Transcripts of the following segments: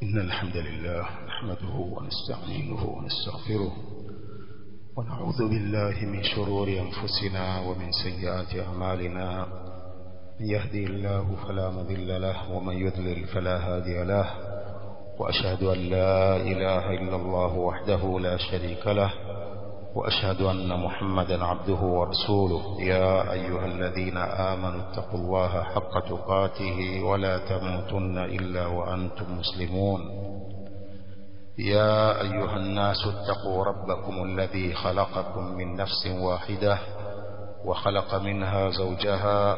إن الحمد لله نحمده ونستعينه ونستغفره ونعوذ بالله من شرور أنفسنا ومن سيئات أعمالنا من يهدي الله فلا مذل له ومن يذلل فلا هادي له وأشهد أن لا إله إلا الله وحده لا شريك له وأشهد أن محمدا عبده ورسوله يا أيها الذين آمنوا اتقوا الله حق تقاته ولا تموتن إلا وأنتم مسلمون يا أيها الناس اتقوا ربكم الذي خلقكم من نفس واحدة وخلق منها زوجها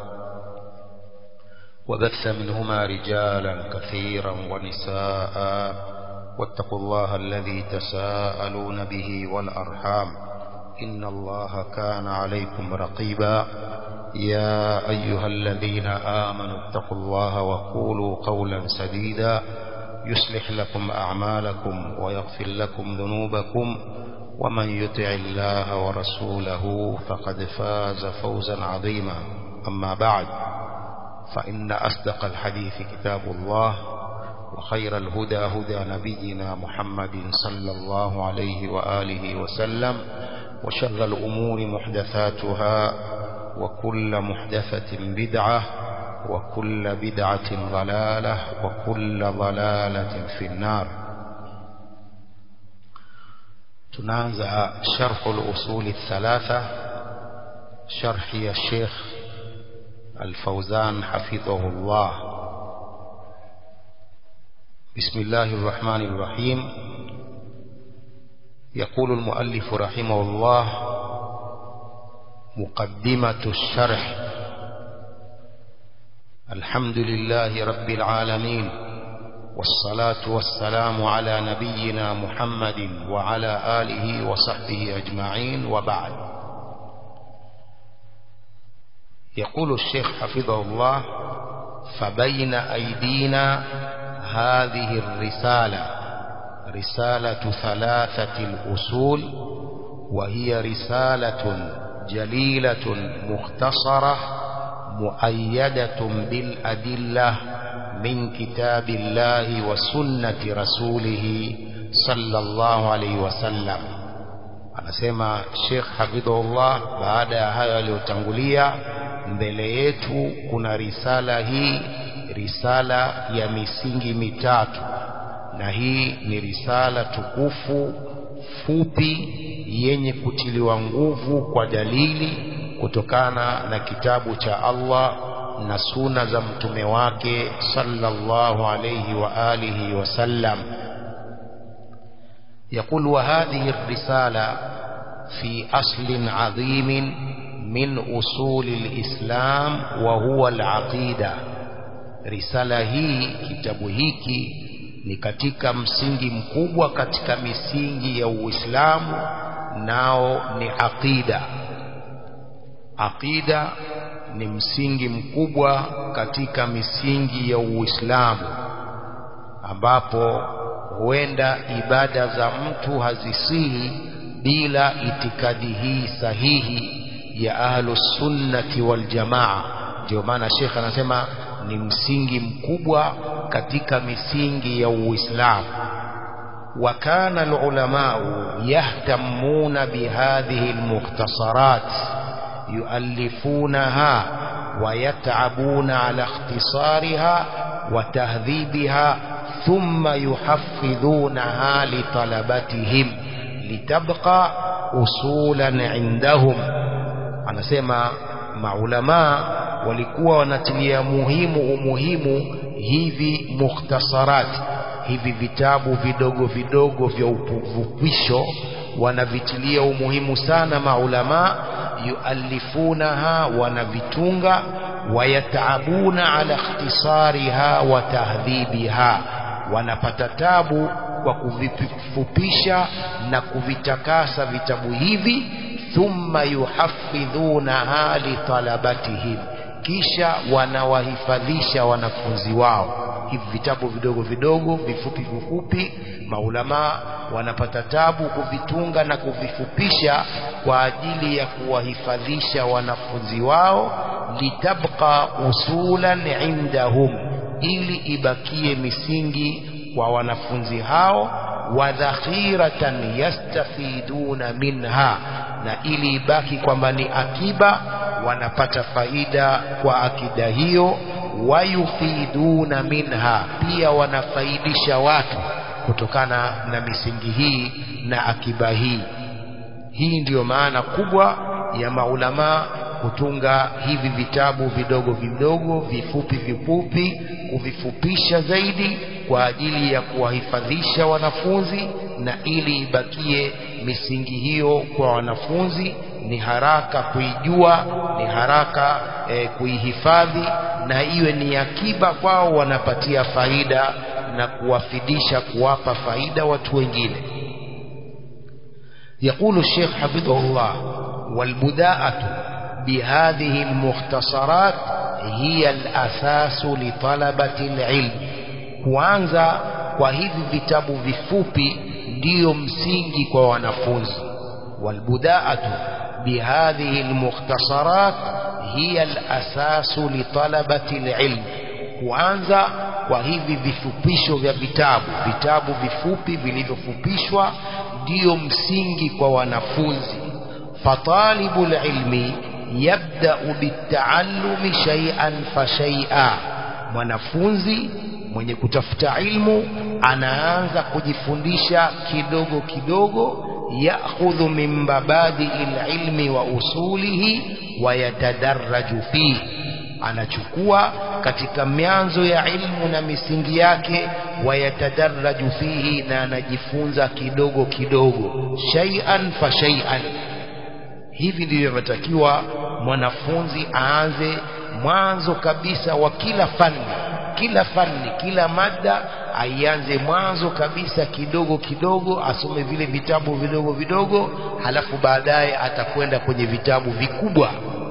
وبث منهما رجالا كثيرا ونساء واتقوا الله الذي تساءلون به والأرحام إن الله كان عليكم رقيبا يا أيها الذين آمنوا اتقوا الله وقولوا قولا سديدا يصلح لكم أعمالكم ويغفر لكم ذنوبكم ومن يطع الله ورسوله فقد فاز فوزا عظيما أما بعد فإن أصدق الحديث كتاب الله وخير الهدى هدى نبينا محمد صلى الله عليه وآله وسلم وشر الأمور محدثاتها وكل محدثة بدعة وكل بدعة ضلالة وكل ضلالة في النار تنازع شرح الأصول الثلاثة شرح الشيخ الفوزان حفظه الله بسم الله الرحمن الرحيم يقول المؤلف رحمه الله مقدمة الشرح الحمد لله رب العالمين والصلاة والسلام على نبينا محمد وعلى آله وصحبه أجمعين وبعد يقول الشيخ حفظه الله فبين أيدينا هذه الرسالة رسالة ثلاثة الأصول وهي رسالة جليلة مختصرة مؤيدة بالأدلة من كتاب الله وسنة رسوله صلى الله عليه وسلم anasema Sheikh Hafidhullah baada ya hayo aliyotangulia mbele yetu kuna risala hii risala ya misingi mitatu na hii ni risala tukufu fupi yenye kutiliwa nguvu kwa dalili kutokana na kitabu cha Allah na suna za mtume wake sallallahu alayhi wa alihi wasallam يقول وهذه الرسالة في أصل عظيم من أصول الإسلام وهو العقيدة رسالة هي كتاب هيكي ni katika msingi mkubwa katika misingi ya Uislamu nao ni aqida aqida ni msingi mkubwa katika misingi ya Uislamu ambapo huenda ibada za mtu hazisihi bila itikadi hii sahihi ya ahlus sunnati wal jamaa ndio maana Sheikh anasema ni msingi mkubwa katika misingi ya Uislamu وكان العلماء يهتمون بهذه المختصرات يؤلفونها ويتعبون على اختصارها وتهذيبها ثم يحفظونها لطلبتهم لتبقى أصولا عندهم anasema maulamaa walikuwa wanatilia muhimu umuhimu hivi mukhtasarat hivi vitabu vidogo vidogo vya ufupisho wanavitilia umuhimu sana maulamaa yualifunaha wanavitunga wayataabuna ala ikhtisariha wa tahdhibiha wanapata tabu kwa kuvifupisha na kuvitakasa vitabu hivi thumma yuhafidhunaha litalabatihim kisha wanawahifadhisha wanafunzi wao hivi vitabu vidogo vidogo vifupi vifupi maulamaa wanapata tabu kuvitunga na kuvifupisha kwa ajili ya kuwahifadhisha wanafunzi wao litabqa usulan indahum ili ibakie misingi kwa wanafunzi hao wa dhakhiratan yastafiduna minha na ili ibaki kwamba ni akiba wanapata faida kwa akida hiyo wayufiduna minha pia wanafaidisha watu kutokana na misingi hii na akiba hii hii ndiyo maana kubwa ya maulamaa kutunga hivi vitabu vidogo vidogo vifupi vifupi kuvifupisha zaidi kwa ajili ya kuwahifadhisha wanafunzi na ili ibakie misingi hiyo kwa wanafunzi ni haraka kuijua ni haraka eh, kuihifadhi na iwe ni akiba kwao wanapatia faida na kuwafidisha kuwapa faida watu wengine يقول الشيخ حفظه الله والبداءة بهذه المختصرات هي الأساس لطلبة العلم kuanza kwa hivi vitabu vifupi ndiyo msingi kwa wanafunzi walbudaatu bihadhihi almukhtasarat hiya alasasu litalabati alilm kuanza kwa hivi vifupisho vya vitabu vitabu vifupi vilivyofupishwa ndiyo msingi kwa wanafunzi fatalibu lilmi yabdau bitaallumi shay'an fa shay'a mwanafunzi mwenye kutafuta ilmu anaanza kujifundisha kidogo kidogo ya'khudhu min mabadi ilmi wa usulihi wa yatadarraju fihi anachukua katika mianzo ya ilmu na misingi yake wayatadarraju fihi na anajifunza kidogo kidogo shay'an fa shay'an hivi ndivyo inatakiwa mwanafunzi aanze mwanzo kabisa wa kila fani kila fani kila mada aianze mwanzo kabisa kidogo kidogo asome vile vitabu vidogo vidogo halafu baadaye atakwenda kwenye vitabu vikubwa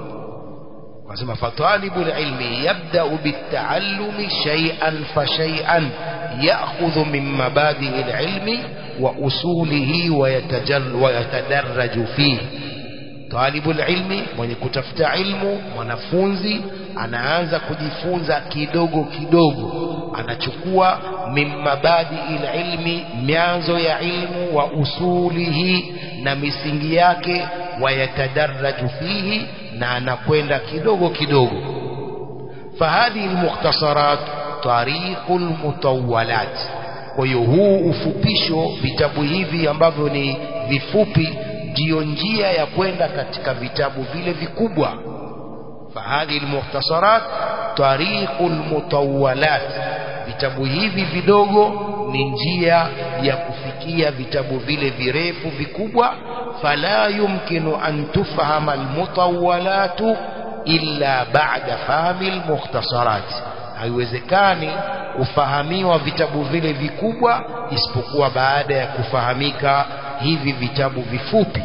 wasema fatalibu ilmi yabda'u bitaallumi shay'an fa shay'an ya'khudhu min mabadi ilmi wa usulihi wa yatadarraju fihi talibu ilmi mwenye kutafuta ilmu mwanafunzi anaanza kujifunza kidogo kidogo anachukua min mabadi ilmi mianzo ya ilmu wa usulihi na misingi yake wayatadarraju fihi na anakwenda kidogo kidogo fahadhihi almukhtasarat tariqul mutawwalat kwa hiyo huu ufupisho vitabu hivi ambavyo ni vifupi ndiyo njia ya kwenda katika vitabu vile vikubwa fahadhihi almukhtasarat tariqul mutawwalat vitabu hivi vidogo ni njia ya kufikia vitabu vile virefu vikubwa fala yumkinu an tufhama almutawwalatu illa ba'da fahmi almukhtasarat haiwezekani kufahamiwa vitabu vile vikubwa isipokuwa baada ya kufahamika hivi vitabu vifupi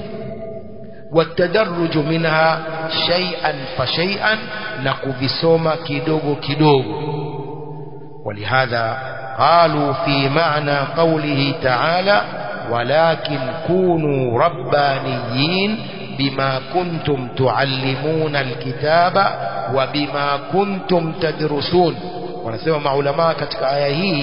watadarruj minha shay'an fa shay'an na kuvisoma kidogo kidogo ولهذا قالوا في معنى قوله تعالى ولكن كونوا ربانيين بما كنتم تعلمون الكتاب وبما كنتم تدرسون wanasema maulama katika aya hii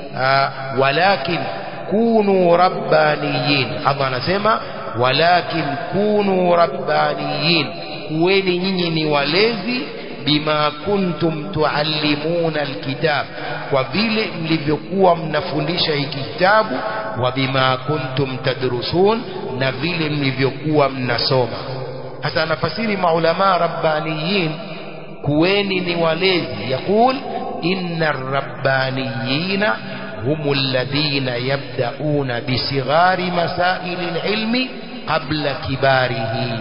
walakin kunu rabbaniyin Allah anasema walakin kunu rabbaniyin kuweni nyinyi ni walezi bima kuntum tuallimuna alkitab kwa vile mlivyokuwa mnafundisha hiki kitabu wa bima kuntum tadrusun na vile mlivyokuwa mnasoma hasa anafasiri maulama rabbaniyin kuweni ni walezi yakul inna rabbaniyina هم الذين يبدأون بصغار مسائل العلم قبل كباره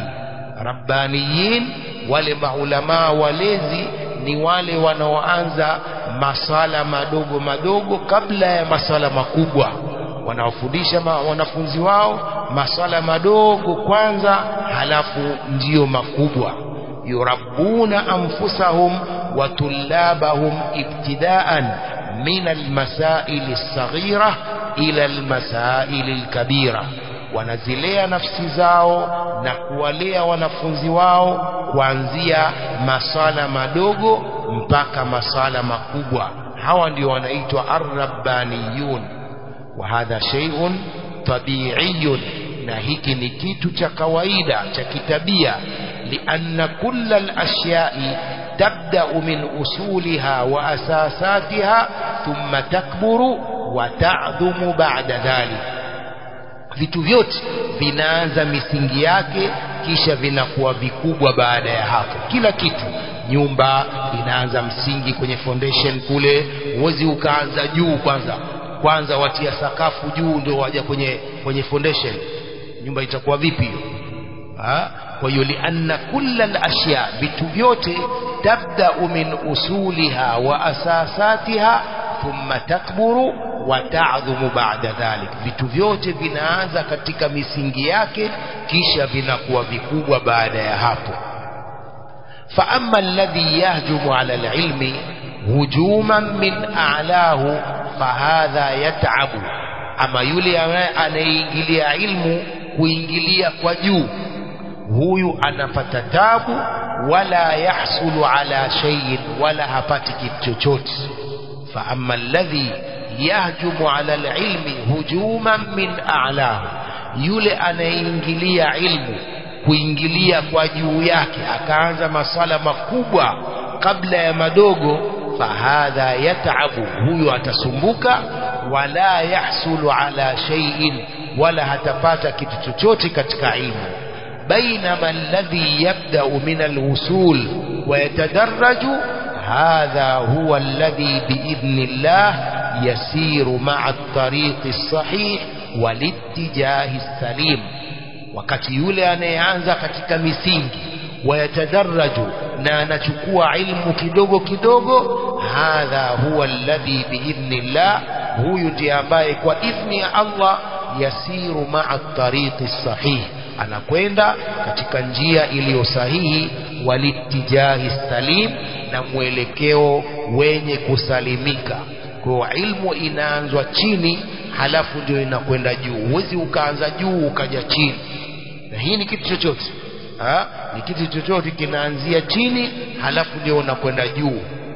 ربانيين wale maulamaa walezi ni wale wanaoanza masala madogo madogo kabla ya masala makubwa wanaofundisha wanafunzi wao masala madogo kwanza halafu ndiyo makubwa yurabbuna anfusahum wa tullabahum ibtidaan من المسائل الصغيرة إلى المسائل الكبيرة wanazilea nafsi zao na kuwalea wanafunzi wao kuanzia masala madogo mpaka masala makubwa hawa ndio wanaitwa arrabbaniyun wa hadha shay'un tabi'iyun na hiki ni kitu cha kawaida cha kitabia lianna kulla al-ashyai tabda'u min usuliha wa asasatiha thumma takburu wa ta'dhumu ba'da dhalik vitu vyote vinaanza misingi yake kisha vinakuwa vikubwa baada ya hapo kila kitu nyumba inaanza msingi kwenye foundation kule huwezi ukaanza juu kwanza kwanza watia sakafu juu ndio waja kwenye kwenye foundation nyumba itakuwa vipi hiyo kwa hiyo lianna kulla alashya vitu vyote tabda'u min usuliha wa asasatiha thumma takburu wa ta'dhumu ba'da dhalik vitu vyote vinaanza katika misingi yake kisha vinakuwa vikubwa baada ya hapo fa amma alladhi yahjumu ala alilmi hujuman min a'lahu fahadha yat'abu ama yule anayeingilia ilmu kuingilia kwa juu huyu anapata tabu wala yahsulu ala shay'in wala hapati kitu chochote fa amma alladhi yahjumu ala alilmi hujuman min a'lahu yule anayeingilia ilmu kuingilia kwa juu yake akaanza masala makubwa kabla ya madogo fahadha yatabu huyo atasumbuka wala yahsulu ala shay'in wala hatapata kitu chochote katika ilmu بينما الذي يبدأ من الوصول ويتدرج هذا هو الذي بإذن الله يسير مع الطريق الصحيح والاتجاه السليم wakati yule anayeanza katika misingi wayatadaraju na anachukua ilmu kidogo kidogo hadha huwa alladhi biidhnillah huyu ndiye ambaye kwa idhni ya Allah yasiru maa tariqi sahih anakwenda katika njia iliyo sahihi walitijahi salim na mwelekeo wenye kusalimika kwa ilmu inaanzwa chini halafu ndio inakwenda juu huwezi ukaanza juu ukaja chini na hii ni kitu chochote ha? ni kitu chochote kinaanzia chini halafu ndio unakwenda juu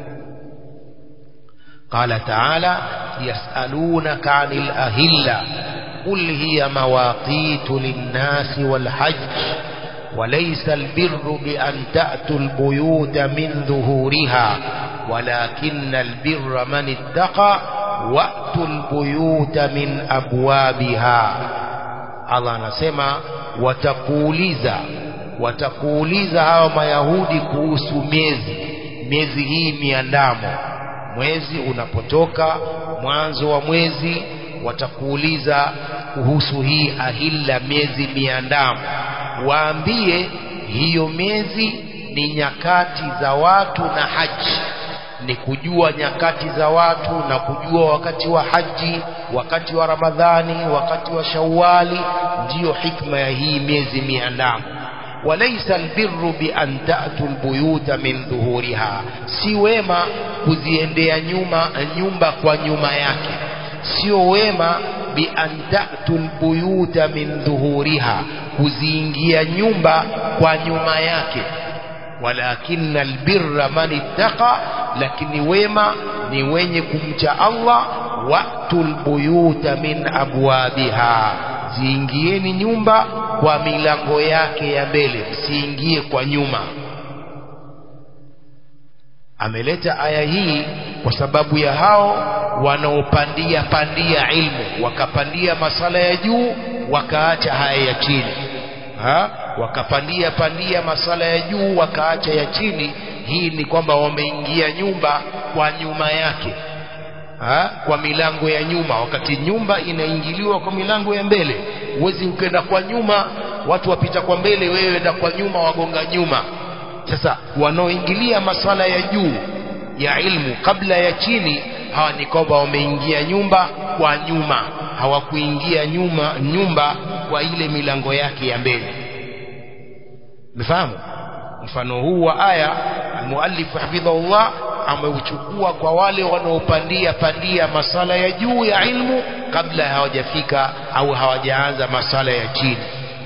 قال تعالى يسألونك عن الأهلة قل هي مواقيت للناس والحج وليس البر بأن تأتوا البيوت من ظهورها ولكن البر من اتقى وأتوا البيوت من أبوابها الله anasema watakuuliza watakuuliza hawa mayahudi kuhusu miezi miezi hii miandamo mwezi unapotoka mwanzo wa mwezi watakuuliza kuhusu hii ahilla miezi miandamo waambie hiyo miezi ni nyakati za watu na haji ni kujua nyakati za watu na kujua wakati wa haji wakati wa ramadhani wakati wa shawali ndiyo hikma ya hii miezi miandamo وليس البر بأن تأتوا البيوت من ظهورها si wema kuziendea nyuma nyumba kwa nyuma yake sio wema bi an ta'tul buyuta min dhuhuriha kuziingia nyumba kwa nyuma yake walakinna albirra man ittaqa lakini wema ni wenye kumcha Allah wa'tul buyuta min abwabiha ziingieni nyumba kwa milango yake ya mbele msiingie kwa nyuma ameleta aya hii kwa sababu ya hao wanaopandia pandia ilmu wakapandia masala ya juu wakaacha haya ya chini ha? wakapandia pandia masala ya juu wakaacha ya chini hii ni kwamba wameingia nyumba kwa nyuma yake ha? kwa milango ya nyuma wakati nyumba inaingiliwa kwa milango ya mbele huwezi ukenda kwa nyuma watu wapita kwa mbele wewe enda kwa nyuma wagonga nyuma sasa wanaoingilia maswala ya juu ya ilmu kabla ya chini hawa ni kwamba wameingia nyumba kwa nyuma hawakuingia nyuma nyumba kwa ile milango yake ya mbele mfahamu mfano huu wa aya almuallif hafidhahullah ameuchukua kwa wale wanaopandia pandia masala ya juu ya ilmu kabla hawajafika au hawajaanza masala ya chini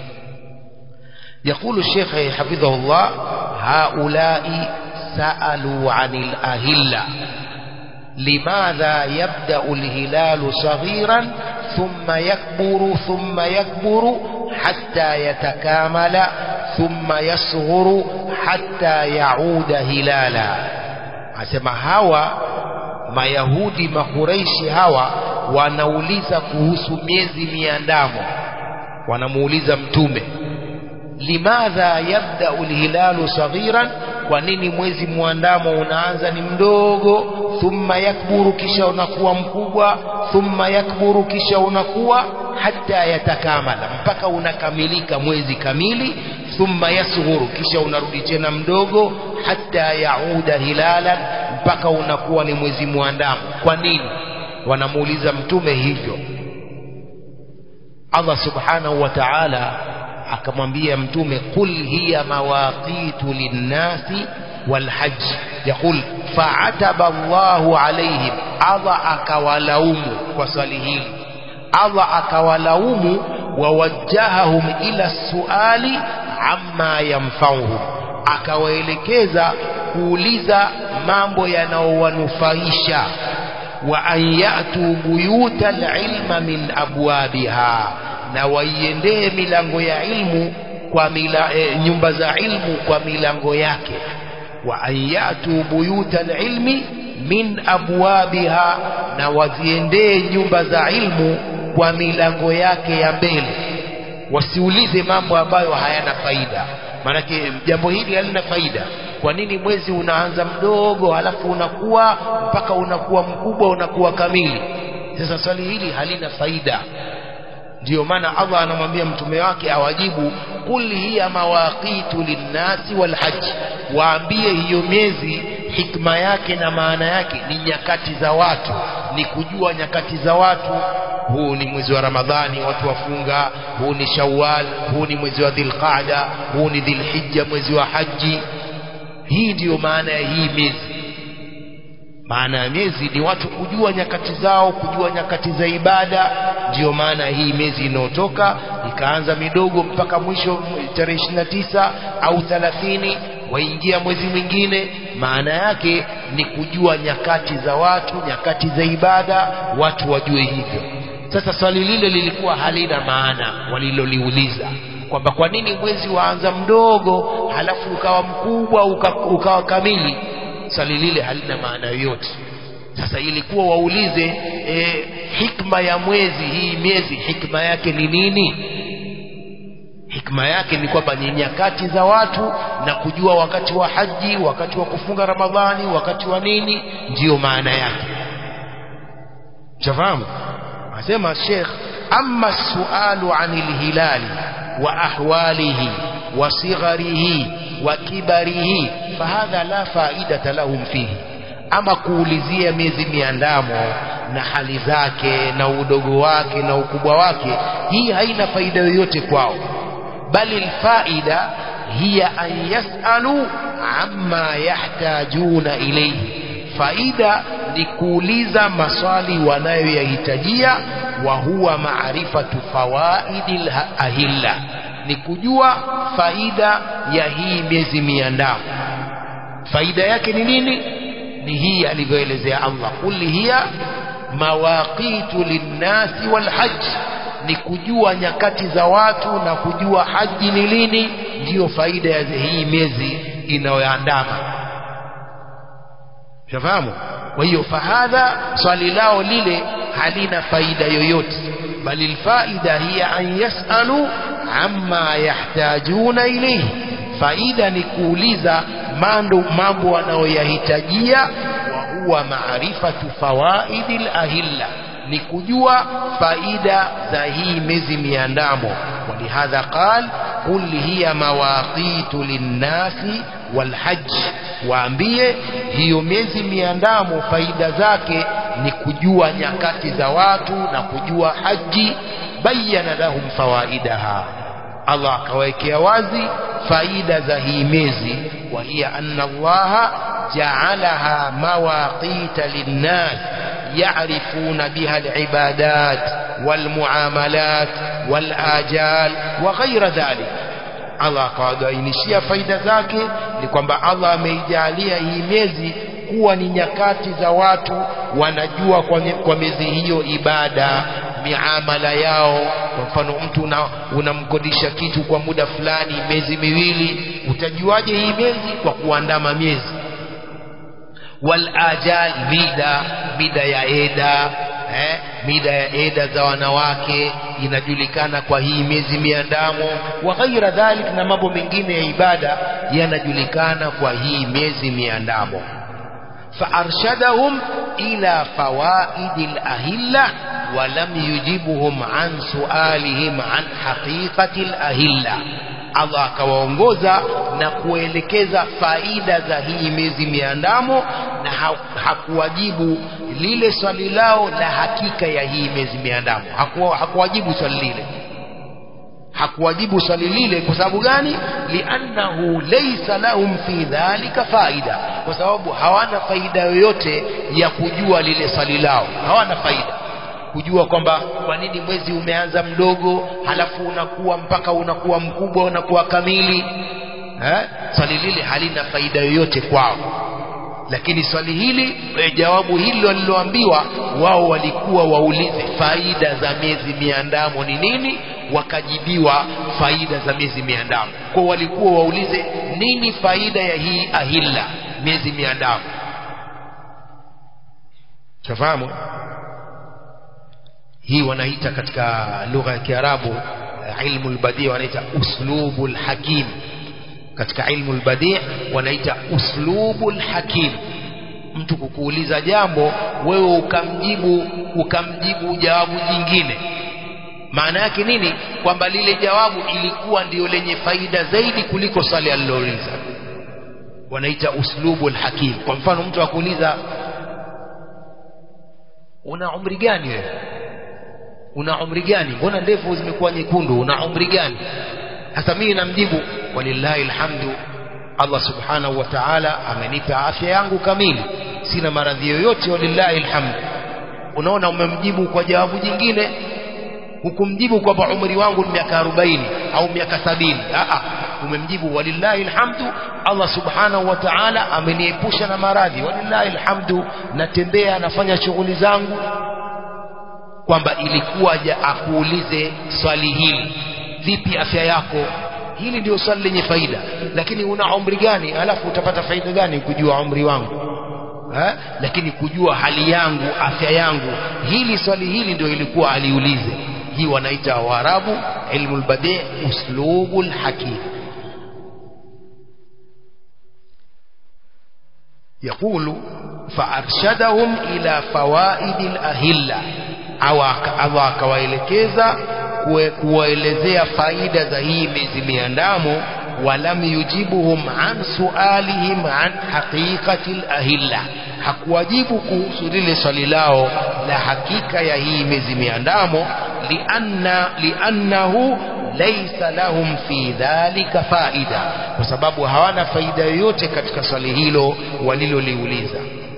يقول الشيخ حفظه الله هؤلاء سألوا عن الأهلة limadha yabda'u alhilalu saghiran thumma yakburu thumma yakburu hatta yatakamala thumma yasghuru hatta yauda hilala asema hawa mayahudi makureishi hawa wanauliza kuhusu miezi miandamo wanamuuliza mtume limadha yabda'u alhilalu saghiran kwa nini mwezi muandamo unaanza ni mdogo thumma yakburu kisha unakuwa mkubwa thumma yakburu kisha unakuwa hata yatakamala mpaka unakamilika mwezi kamili thumma yasghuru kisha unarudi tena mdogo hata yauda hilalan mpaka unakuwa ni mwezi muandamo kwa nini wanamuuliza mtume hivyo Allah subhanahu wa ta'ala akamwambia mtume qul hiya mawaqitu linnasi walhajj yaqul fa'ataba Allahu alaihim Allah akawalaumu kwa swali hili Allah akawalaumu wawajjahahum ila suali amma yanfa'uhum akawaelekeza kuuliza mambo yanayowanufaisha wa an yatu buyuta alilma min abwabiha na waiendee milango ya ilmu kwa mila, e, nyumba za ilmu kwa milango yake wa an yatu buyuta alilmi min abwabiha na waziendee nyumba za ilmu kwa milango yake ya mbele wasiulize mambo ambayo hayana faida maanake jambo hili halina faida kwa nini mwezi unaanza mdogo halafu unakuwa mpaka unakuwa mkubwa unakuwa kamili sasa swali hili halina faida ndiyo maana Allah anamwambia mtume wake awajibu qul hiya mawaqitu linnasi walhajj waambie hiyo miezi hikma yake na maana yake ni nyakati za watu ni kujua nyakati za watu huu ni mwezi wa Ramadhani watu wafunga huu ni Shawwal huu ni mwezi wa Dhulqaada huu ni Dhulhijja mwezi wa haji hii ndiyo maana ya hii miezi maana ya miezi ni watu kujua nyakati zao kujua nyakati za ibada ndiyo maana hii miezi inayotoka ikaanza midogo mpaka mwisho tarehe 29 au 30 waingia mwezi mwingine maana yake ni kujua nyakati za watu nyakati za ibada watu wajue hivyo sasa swali lile lilikuwa halina maana waliloliuliza kwamba kwa nini mwezi waanza mdogo halafu ukawa mkubwa uka, ukawa kamili swali lile halina maana yoyote sasa ilikuwa waulize e, hikma ya mwezi hii miezi hikma yake ni nini hikma yake ni kwamba ni nyakati za watu na kujua wakati wa haji wakati wa kufunga ramadhani wakati wa nini ndiyo maana yake shafahamu asema Sheikh amma sualu anil hilali wa ahwalihi wa sigharihi wa kibarihi fahadha la faidata lahum fihi ama kuulizia miezi miandamo na hali zake na udogo wake na ukubwa wake hii haina faida yoyote kwao bali alfaida hiya an yasalu amma yahtajuna ilayhi faida ni kuuliza maswali wanayoyahitajia wa huwa maarifatu fawaidil ahilla ni kujua faida ya hii miezi miandamo faida yake ni nini ni hii alivyoelezea Allah kulli hiya mawaqitu linnasi walhajj ni kujua nyakati za watu na kujua haji ni lini ndiyo faida ya hii miezi inayoandama shafahamu kwa hiyo fahadha swali lao lile halina faida yoyote bali alfaida hiya an yasalu amma yahtajuna ilayhi faida ni kuuliza mando mambo wanayoyahitajia wa huwa maarifatu fawaidil ahilla ni kujua faida za hii miezi miandamo walihadha qal qul hiya mawaqitu linnasi walhajj waambie hiyo miezi miandamo faida zake ni kujua nyakati za watu na kujua haji bayana lahum fawaidaha Allah akawekea wazi faida za hii miezi wa hiya anna Allah ja'alaha mawaqita linnas يعرفون بها العبادات والمعاملات والآجال وغير ذلك Allah akawabainishia faida zake ni kwamba Allah ameijalia hii miezi kuwa ni nyakati za watu wanajua kwa, kwa miezi hiyo ibada miamala yao kwa mfano mtu una, unamkodisha kitu kwa muda fulani miezi miwili utajuaje hii miezi kwa kuandama miezi wal ajal mida mida ya eda eh, mida ya eda za wanawake inajulikana kwa hii miezi miandamo wa ghaira dhalik na mambo mengine ya ibada yanajulikana kwa hii miezi miandamo فأرشدهم إلى فوائد الأهلة ولم يجيبهم عن سؤالهم عن حقيقة الأهلة Allah akawaongoza na kuelekeza faida za hii miezi miandamo na hakuwajibu lile swali lao la hakika ya hii miezi miandamo hakuwajibu swali lile hakuwajibu swali lile kwa sababu gani liannahu laysa lahum fi dhalika faida kwa sababu hawana faida yoyote ya kujua lile swali lao hawana faida kujua kwamba kwa nini mwezi umeanza mdogo halafu unakuwa mpaka unakuwa mkubwa unakuwa kamili eh? swali lile halina faida yoyote kwao lakini swali hili e, jawabu hili waliloambiwa wao walikuwa waulize faida za miezi miandamo ni nini wakajibiwa faida za miezi miandamo kwa walikuwa waulize nini faida ya hii ahilla miezi miandamo tafahamu hii wanaita katika lugha ya Kiarabu ilmu albadi wanaita uslubul hakim katika ilmu albadi wanaita uslubul hakim mtu kukuuliza jambo wewe ukamjibu ukamjibu jawabu jingine maana yake nini kwamba lile jawabu ilikuwa ndio lenye faida zaidi kuliko swali alilouliza wanaita uslubul hakim kwa mfano mtu akuuliza una umri gani wewe una umri gani mbona ndevu zimekuwa nyekundu una umri gani sasa mimi namjibu walillahi alhamdu Allah subhanahu wa ta'ala amenipa afya yangu kamili sina maradhi yoyote walillahi alhamdu unaona umemjibu kwa jawabu jingine hukumjibu kwamba umri wangu ni miaka 40 au miaka 70 a umemjibu walillahi alhamdu Allah subhanahu wa ta'ala ameniepusha na maradhi walillahi alhamdu natembea nafanya shughuli zangu kwamba ilikuwa ja akuulize swali hili vipi afya yako hili ndio swali lenye faida lakini una umri gani alafu utapata faida gani kujua umri wangu ha? lakini kujua hali yangu afya yangu hili swali hili ndio ilikuwa aliulize hii wanaita waarabu ilmu albadi uslubul hakim يقول فأرشدهم إلى فوائد الأهلة au Allah akawaelekeza kuwaelezea faida za hii miezi miandamo walam yujibuhum an sualihim an haqiqati lahilla hakuwajibu kuhusu lile swali lao la hakika ya hii miezi miandamo lianna liannahu laysa lahum fi dhalika faida kwa sababu hawana faida yoyote katika swali hilo waliloliuliza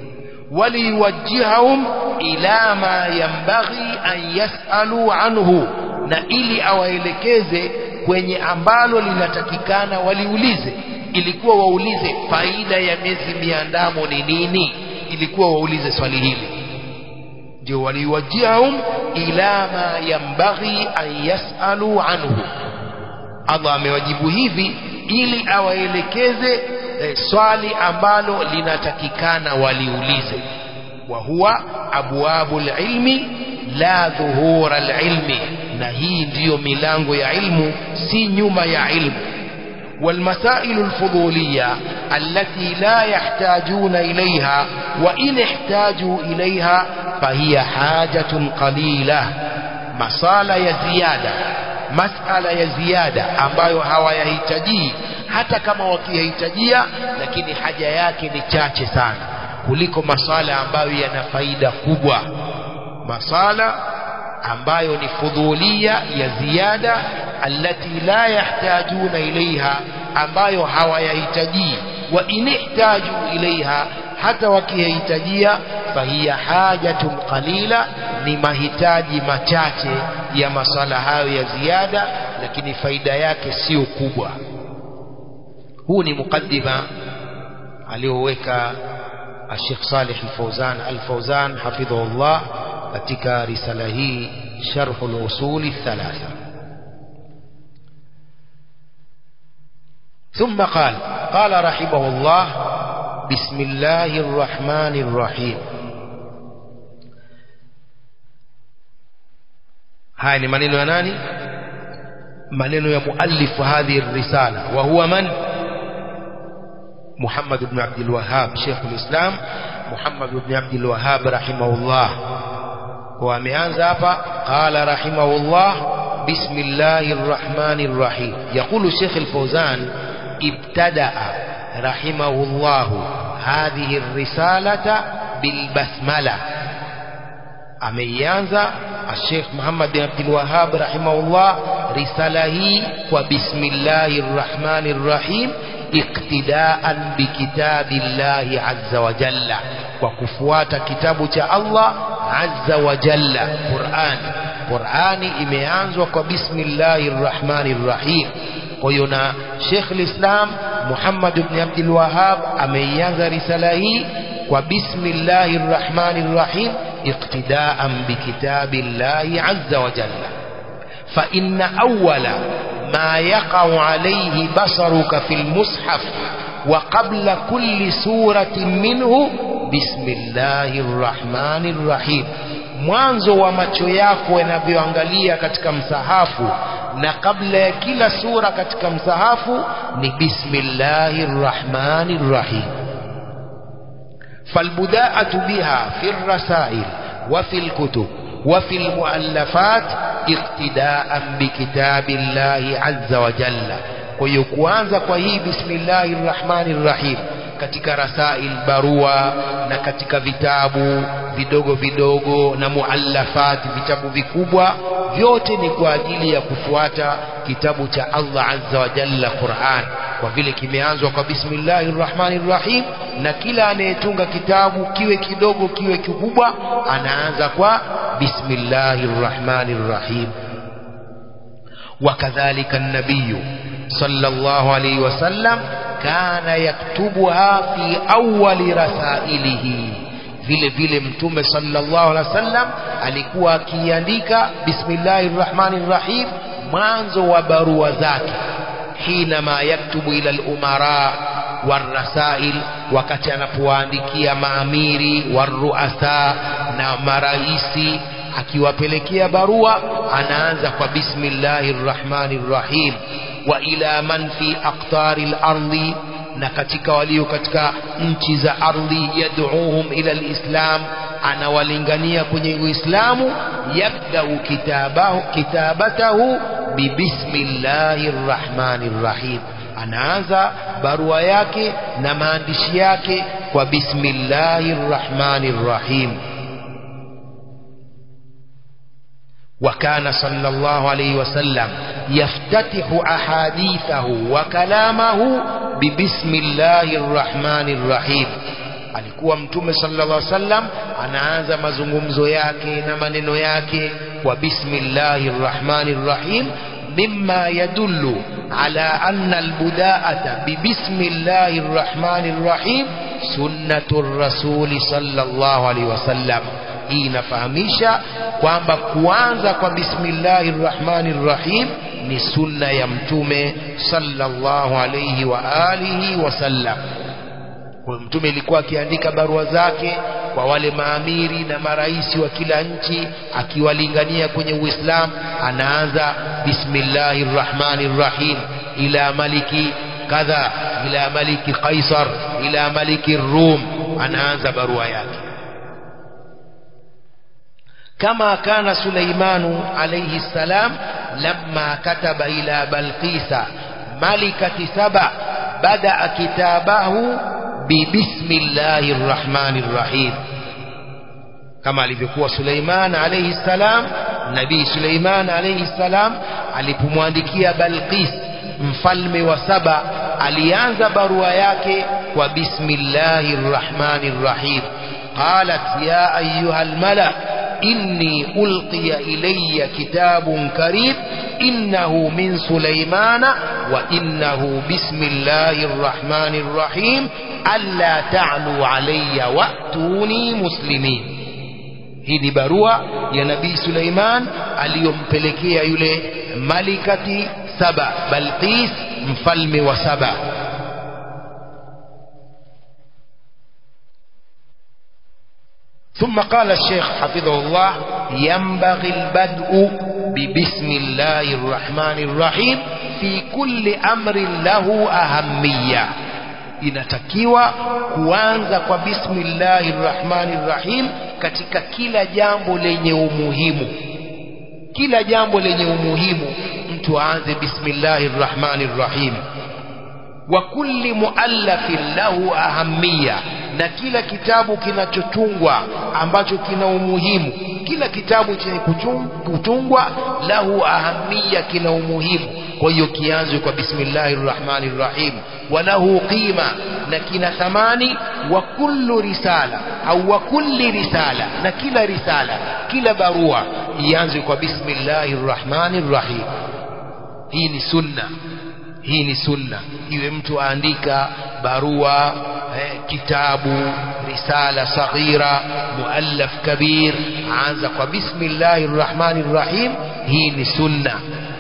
وليوجههم إلى ما ينبغي أن يسألوا عنه na ili awaelekeze kwenye ambalo linatakikana waliulize ilikuwa waulize faida ya miezi miandamo ni nini ilikuwa waulize swali hili ndio waliwajihum ila ma yambaghi an yasalu anhu Allah amewajibu hivi ili awaelekeze e, swali ambalo linatakikana waliulize wa huwa abwabul ilmi la dhuhura alilmi na hii ndiyo milango ya ilmu si nyuma ya ilmu والمسائل الفضولية التي لا يحتاجون إليها وإن احتاجوا إليها فهي حاجة قليلة مسألة يزيادة مسألة يزيادة ambayo hawayahitaji hata kama wakihitajia lakini haja yake ni chache sana kuliko masala ambayo yana faida kubwa masala ambayo ni fudhulia ya ziada allati la yahtajuna ilaiha ambayo hawayahitaji wa inihtaju ilaiha hata wakihitajia fahiya hajatun qalila ni mahitaji machache ya masala hayo ya ziada lakini faida yake sio kubwa huu ni mukaddima aliyoweka Sheikh Salih Al-Fawzan Al-Fawzan hafidhahullah katika risala hii Sharh al-Usul thalatha ثم قال قال رحمه الله بسم الله الرحمن الرحيم haya ni maneno ya nani maneno ya muallif hadhihi risala wa huwa man Muhammad ibn Abdul Wahhab Sheikh al-Islam Muhammad ibn Abdul Wahhab rahimahullah kwa ameanza hapa qala rahimahullah bismillahir rahmanir rahim yaqulu Sheikh al-Fawzan ibtadaa rahimahullah hadhihi ar-risalata bil basmala ameianza Sheikh Muhammad bin Abdul Wahhab rahimahullah risala hii kwa bismillahir rahmanir rahim iktidaan bikitabillahi azza wa jalla kwa kufuata kitabu cha Allah azza wa jalla Qur'an Qur'ani imeanzwa kwa bismillahir rahmanir rahim kwa hiyo na Sheikh al-Islam Muhammad ibn Abdul Wahhab ameianza risala hii kwa bismillahir rahmanir rahim اقتداء بكتاب الله عز وجل فإن أول ما يقع عليه بصرك في المصحف وقبل كل سورة منه بسم الله الرحمن الرحيم mwanzo wa macho yako yanavyoangalia katika msahafu na kabla ya kila sura katika msahafu ni bismillahir rahmanir rahim فالبداءة بها في الرسائل وفي الكتب وفي المؤلفات اقتداء بكتاب الله عز وجل ويكوانza kwa hii bismillahir rahmanir rahim katika rasail barua na katika vitabu vidogo vidogo na muallafat vitabu vikubwa vyote ni kwa ajili ya kufuata kitabu cha Allah azza wa jalla Qur'an kwa vile kimeanzwa kwa bismillahir rahmanir rahim na kila anayetunga kitabu kiwe kidogo kiwe kikubwa anaanza kwa bismillahir rahmanir rahim وكذلك النبي صلى الله عليه وسلم كان يكتبها في أول رسائله vile vile mtume sallallahu alaihi wasallam alikuwa akiandika bismillahir rahmanir rahim mwanzo wa barua zake حينما يكتب إلى الأمراء والرسائل wakati anapowaandikia maamiri waruasa na maraisi akiwapelekea barua anaanza kwa bismillahir rahmanir rahim wa ila man fi aqtari al-ardi na katika walio katika nchi za ardhi yad'uhum ila al-islam anawalingania kwenye uislamu yabda'u kitabahu kitabatahu bibismillahir rahmanir rahim anaanza barua yake na maandishi yake kwa bismillahir rahmanir rahim وكان صلى الله عليه وسلم يفتتح أحاديثه وكلامه ببسم الله الرحمن الرحيم alikuwa mtume sallallahu alaihi wasallam anaanza mazungumzo yake na maneno yake kwa bismillahir rahmanir rahim mimma yadullu ala anna albuda'ata bi bismillahir rahmanir rahim sunnatur rasuli sallallahu alaihi wasallam hii inafahamisha kwamba kuanza kwa bismillahir rahmanir rahim ni sunna ya mtume sallallahu alayhi wa alihi wasallam kwa mtume ilikuwa akiandika barua zake kwa wale maamiri na maraisi wa kila nchi akiwalingania kwenye uislamu anaanza bismillahir rahmanir rahim ila maliki kadha ila maliki qaisar ila maliki rum anaanza barua yake كما كان سليمان عليه السلام لما كتب إلى بلقيس ملكة سبع بدأ كتابه ببسم الله الرحمن الرحيم كما alivyokuwa Suleiman alayhi salam nabii Suleiman alayhi salam alipomwandikia Balqis mfalme wa Saba alianza barua yake kwa bismillahir rahmanir rahim qalat ya ayyuhal mala إني ألقي إلي كتاب كريم إنه من سليمان وإنه بسم الله الرحمن الرحيم alla ta'lu alayya wa'tuni muslimin hii ni barua ya nabii Suleiman aliyompelekea yule malikati saba Balqis mfalme wa saba ثم قال الشيخ حفظه الله ينبغي البدء ببسم الله الرحمن الرحيم في كل أمر له أهمية inatakiwa kuanza kwa bismillahir rahmanir rahim katika kila jambo lenye umuhimu kila jambo lenye umuhimu mtu aanze bismillahir rahmanir rahim wa kulli muallafin lahu ahammiya na kila kitabu kinachotungwa ambacho kina umuhimu kila kitabu chenye kutungwa lahu ahammiya kina umuhimu kwa hiyo kianzwe kwa bismillahir rahmanir rahim walahu qima na kina thamani wa kullu risala au wa kulli risala na kila risala kila barua ianzwe kwa bismillahir rahmanir rahim hii ni sunna hii ni sunna iwe mtu aandika barua eh, kitabu risala saghira muallaf kabir aanza kwa bismillahir rahmanir rahim hii ni sunna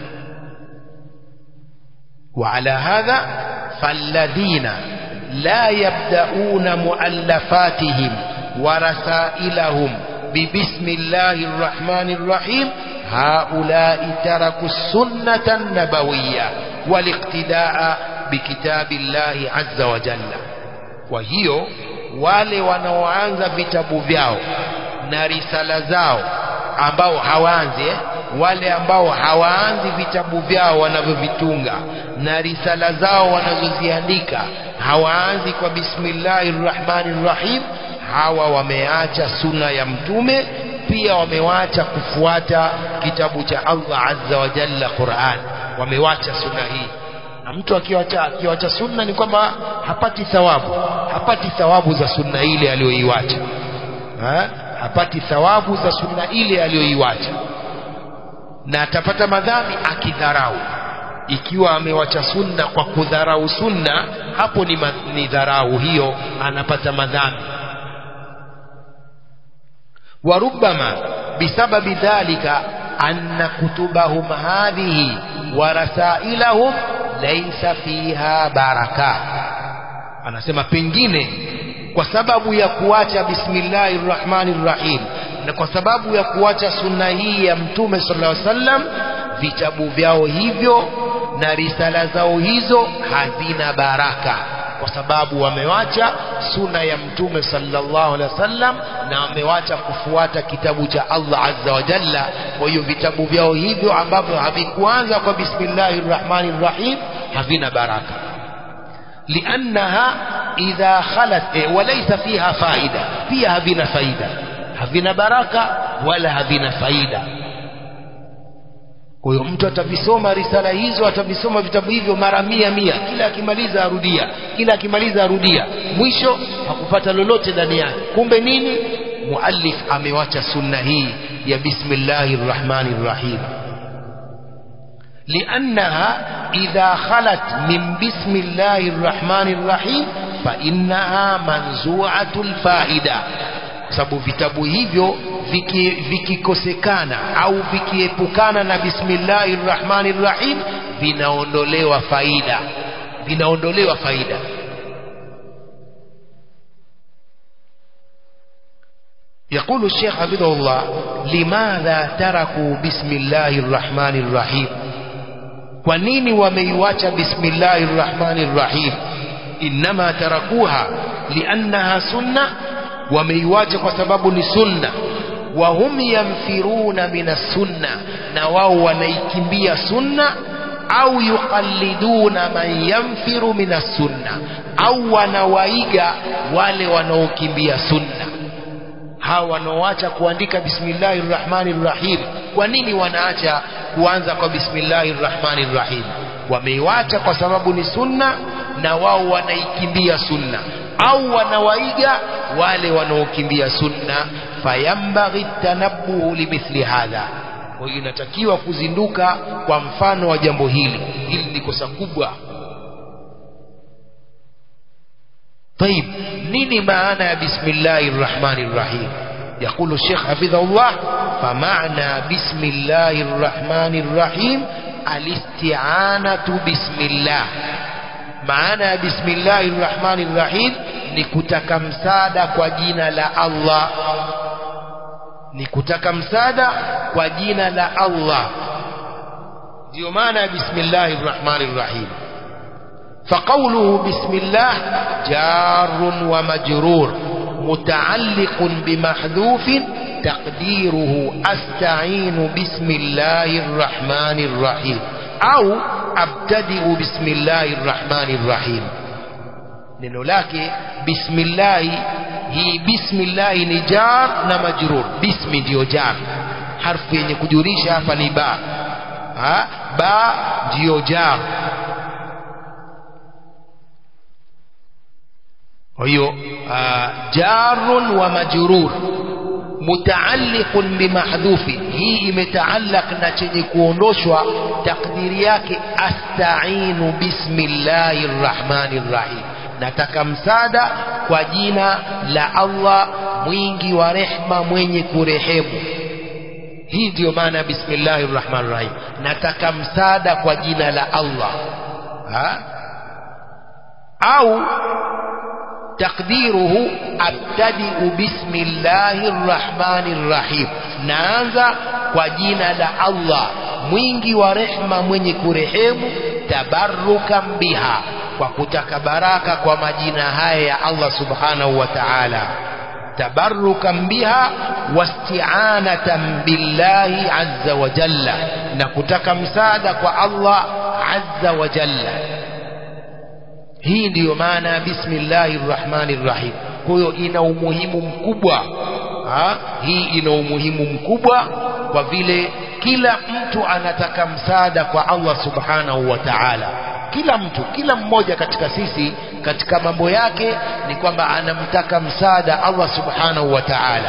وعلى هذا فالذين لا يبدأون مؤلفاتهم ورسائلهم ببسم الله الرحمن الرحيم هؤلاء تركوا السنة النبوية والاقتداء بكتاب الله عز وجل وهي wale wanaoanza vitabu vyao na risala zao ambao hawaanzi eh? wale ambao hawaanzi vitabu vyao wanavyovitunga na risala zao wanazoziandika hawaanzi kwa bismillahir rahmanir rahim hawa wameacha suna ya mtume pia wamewacha kufuata kitabu cha Allah azza wa jalla Qur'an wamewacha sunna hii na mtu akiwacha akiwacha sunna ni kwamba hapati thawabu hapati thawabu za sunna ile aliyoiwacha ha? hapati thawabu za sunna ile aliyoiwacha na atapata madhambi akidharau ikiwa amewacha sunna kwa kudharau sunna hapo ni, ma, ni dharau hiyo anapata madhambi وربما بسبب ذلك أن كتبهم هذه ورسائلهم ليس فيها بركة anasema pengine kwa sababu ya kuacha bismillahir rahmanir rahim na kwa sababu ya kuacha sunna hii ya mtume sallallahu alaihi wasallam vitabu vyao hivyo na risala zao hizo hazina baraka kwa sababu wamewacha suna ya mtume sallallahu alaihi wasallam na wamewacha kufuata kitabu cha Allah azza wa jalla kwa hiyo vitabu vyao hivyo ambavyo havikuanza kwa bismillahir rahmanir rahim havina baraka liannaha idha khalat eh, walaysa fiha faida pia havina faida havina baraka wala havina faida kwa hiyo mtu atavisoma risala hizo atavisoma vitabu hivyo mara mia mia kila akimaliza arudia kila akimaliza arudia mwisho hakupata lolote ndani yake kumbe nini muallif amewacha sunna hii ya bismillahir rahmanir rahim لأنها إذا خلت من بسم الله الرحمن الرحيم فإنها منزوعة الفائدة sababu vitabu hivyo vikikosekana viki au vikiepukana na bismillahir rahmanir rahim vinaondolewa faida vinaondolewa faida يقول الشيخ حفظه الله لماذا تركوا بسم الله الرحمن الرحيم ونين وميواcha بسم الله الرحمن الرحيم إنما تركوها لأنها سنة wameiwacha kwa sababu ni sunna wa hum yamfiruna mina sunna na wao wanaikimbia sunna au yuqalliduna man yamfiru mina sunna au wanawaiga wale wanaokimbia sunna hawa wanaoacha kuandika bismillahir rahmanir rahim kwa nini wanaacha kuanza kwa bismillahir rahmanir rahim wameiwacha kwa sababu ni sunna na wao wanaikimbia sunna au wanawaiga wale wanaokimbia sunna fayambaghi tanabbuhu limithli hadha kwa hiyo inatakiwa kuzinduka kwa mfano wa jambo hili hili ni kosa kubwa طيب nini maana ya bismillahir rahmanir rahim يقول الشيخ حفظه الله فمعنى بسم الله الرحمن الرحيم الاستعانة بسم الله معنى بسم الله الرحمن الرحيم ni kutaka msaada kwa jina la Allah ni kutaka msaada kwa jina la Allah ndio maana ya bismillahir rahmanir rahim فقوله بسم الله جار ومجرور متعلق بمحذوف تقديره أستعين بسم الله الرحمن الرحيم أو أبتدئ بسم الله الرحمن الرحيم neno lake bismillahi hii bismillahi ni jar na majrur bismi ndiyo jar harfu yenye kujulisha hapa ni ba ha? ba ndiyo jar kwa hiyo jarun wa majrur mutaalliqun bimahdhufi hii imetaallaq na chenye kuondoshwa takdiri yake astainu bismillahir rahmanir rahim nataka msaada kwa jina la Allah mwingi wa rehma mwenye kurehemu hii ndiyo maana ya bismillahir rahmanir rahim nataka msaada kwa jina la Allah ha? au تقديره أبتدئ بسم الله الرحمن الرحيم naanza kwa jina la Allah mwingi wa rehma mwenye kurehemu tabarrukan biha kwa kutaka baraka kwa majina haya ya Allah subhanahu wa ta'ala tabarrukan biha wasti'anatan billahi azza wa jalla na kutaka msaada kwa Allah azza wa jalla hii ndiyo maana ya bismillahir rahmanir rahim kwa hiyo ina umuhimu mkubwa ha? hii ina umuhimu mkubwa kwa vile kila mtu anataka msaada kwa Allah subhanahu wa ta'ala kila mtu kila mmoja katika sisi katika mambo yake ni kwamba anamtaka msaada Allah subhanahu wa ta'ala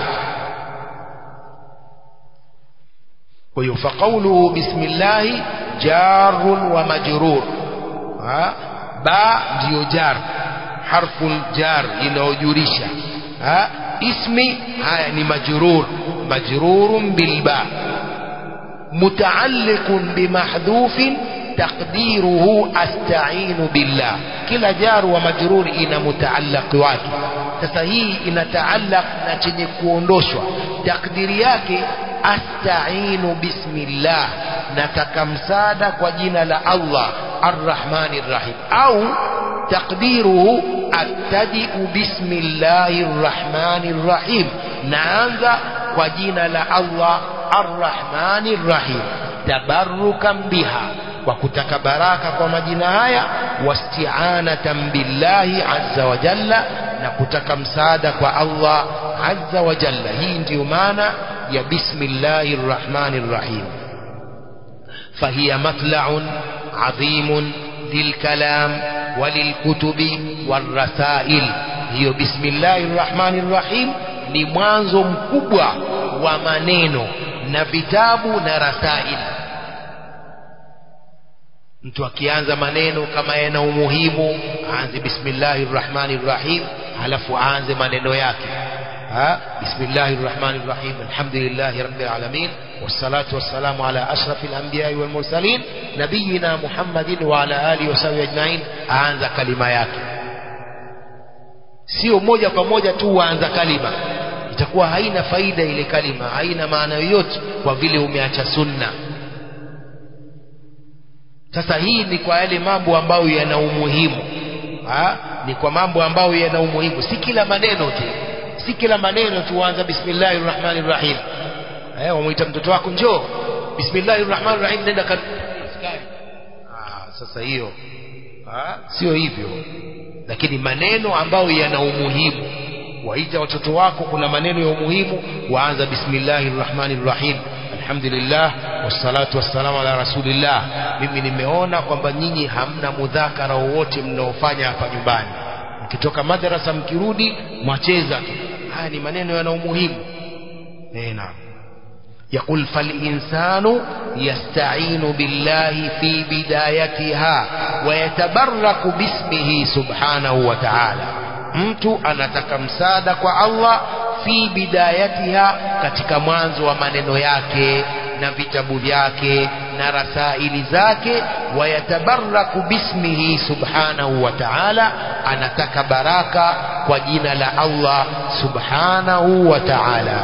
kwa hiyo faqauluhu bismillah jarun wa majrur ha? ba ndiyo jar harfu jar inayojulisha ismi haya ni majrur majrurun bilba mutaalliqun bimahdhufin taqdiruhu asta'inu billah kila jar wa majrur ina mutaallaq wake sasa hii inataallaq na chenye kuondoshwa takdiri yake asta'inu bismillah nataka msaada kwa jina la Allah الرحمن الرحيم أو تقديره أبتدئ بسم الله الرحمن الرحيم نانزا وجينا الله الرحمن الرحيم تبركا بها وكتك براكة ومجينا آية واستعانة بالله عز وجل نكتك مسادة الله عز وجل هي انتمانا يا بسم الله الرحمن الرحيم فهي مطلع عظيم للكلام وللكتب والرسائل hiyo bismillahi rrahmani rrahim ni mwanzo mkubwa wa maneno na vitabu na rasail mtu akianza maneno kama yana umuhimu aanze bismillahi rrahmani rrahim halafu aanze maneno yake بسم الله الرحمن الرحيم الحمد لله رب العالمين والصلاة والسلام على أشرف الأنبياء والمرسلين نبينا محمد وعلى آله وصحبه أجمعين aanza kalima yake sio moja kwa moja tu waanza kalima itakuwa haina faida ile kalima haina maana yoyote kwa vile umeacha sunna sasa hii ni kwa yale mambo ambayo yana umuhimu ha? ni kwa mambo ambayo yana umuhimu si kila maneno tu si kila maneno tuanza bismillahir rahmanir rahim eh wamuita mtoto wako njoo bismillahir rahmanir rahim nenda kan ah sasa hiyo ah sio hivyo lakini maneno ambayo yana umuhimu waita watoto wako kuna maneno ya umuhimu waanza bismillahir rahmanir rahim alhamdulillah wassalatu wassalamu ala rasulillah mimi nimeona kwamba nyinyi hamna mudhakara wowote mnaofanya hapa nyumbani mkitoka madrasa mkirudi mwacheza tu haya ni maneno yana umuhimu eh naam يقول فالإنسان يستعين بالله في بدايتها ويتبرك باسمه سبحانه وتعالى mtu anataka msaada kwa Allah fi bidayatiha katika mwanzo wa maneno yake na vitabu vyake na rasaili zake wayatabaraku bismihi subhanahu wa ta'ala anataka baraka kwa jina la Allah subhanahu wa ta'ala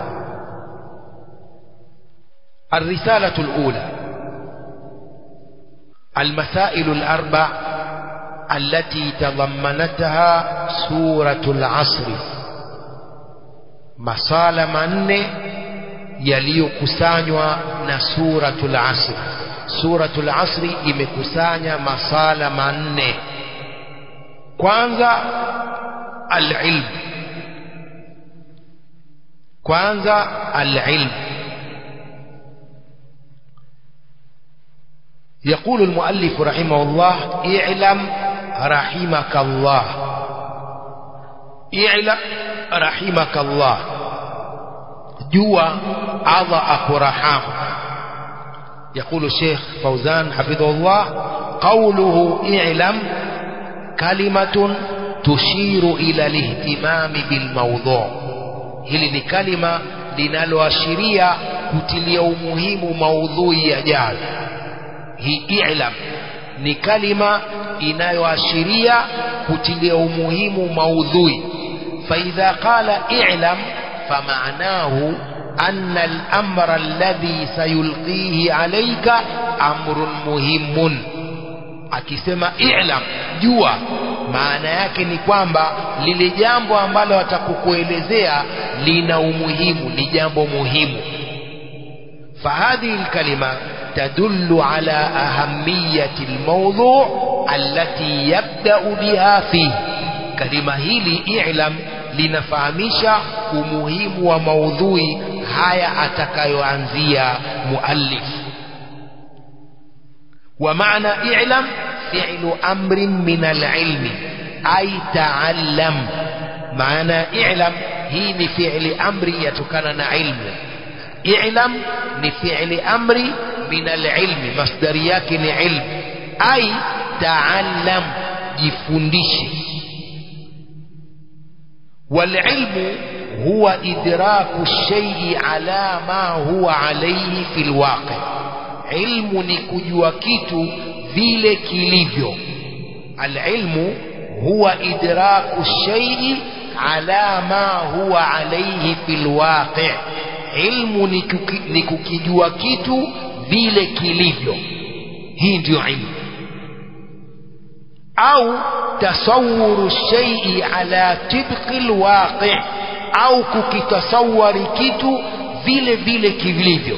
الرسالة الأولى المسائل الأربع التي تضمنتها سورة العصر masala manne yaliyokusanywa na suratul asr suratul asri imekusanya masala manne kwanza alilm kwanza alilm يقول المؤلف رحمه الله اعلم رحمك الله اعلم رحمك الله جوا عضى أكرحام يقول الشيخ فوزان حفظه الله قوله اعلم كلمة تشير إلى الاهتمام بالموضوع hili ni kalima linaloashiria kutilia umuhimu maudhui yajayo hii i'lam ni kalima inayoashiria kutilia umuhimu maudhui فإذا قال اعلم فمعناه أن الأمر الذي سيلقيه عليك أمر مهم akisema i'lam jua maana yake ni kwamba lile jambo ambalo atakukuelezea lina umuhimu ni jambo muhimu فهذه الكلمة تدل على أهمية الموضوع التي يبدأ بها فيه kalima hili i'lam linafahamisha umuhimu wa maudhui haya atakayoanzia muallif wa maana i'lam fi'lu amrin min al-ilmi ay ta'allam maana i'lam hii ni fi'li amri yatokana na ilmu i'lam ni fi'li amri min al-ilmi masdari yake ni ilmu ay ta'allam jifundishe والعلم هو إدراك الشيء على ما هو عليه في الواقع علم نكجوا كيتو vile kilivyo العلم هو إدراك الشيء على ما هو عليه في الواقع علم ni kukijua kitu vile kilivyo hii ndio ilmu au tasawuru shaii ala tibqi lwaqi au kukitasawari kitu vile vile kilivyo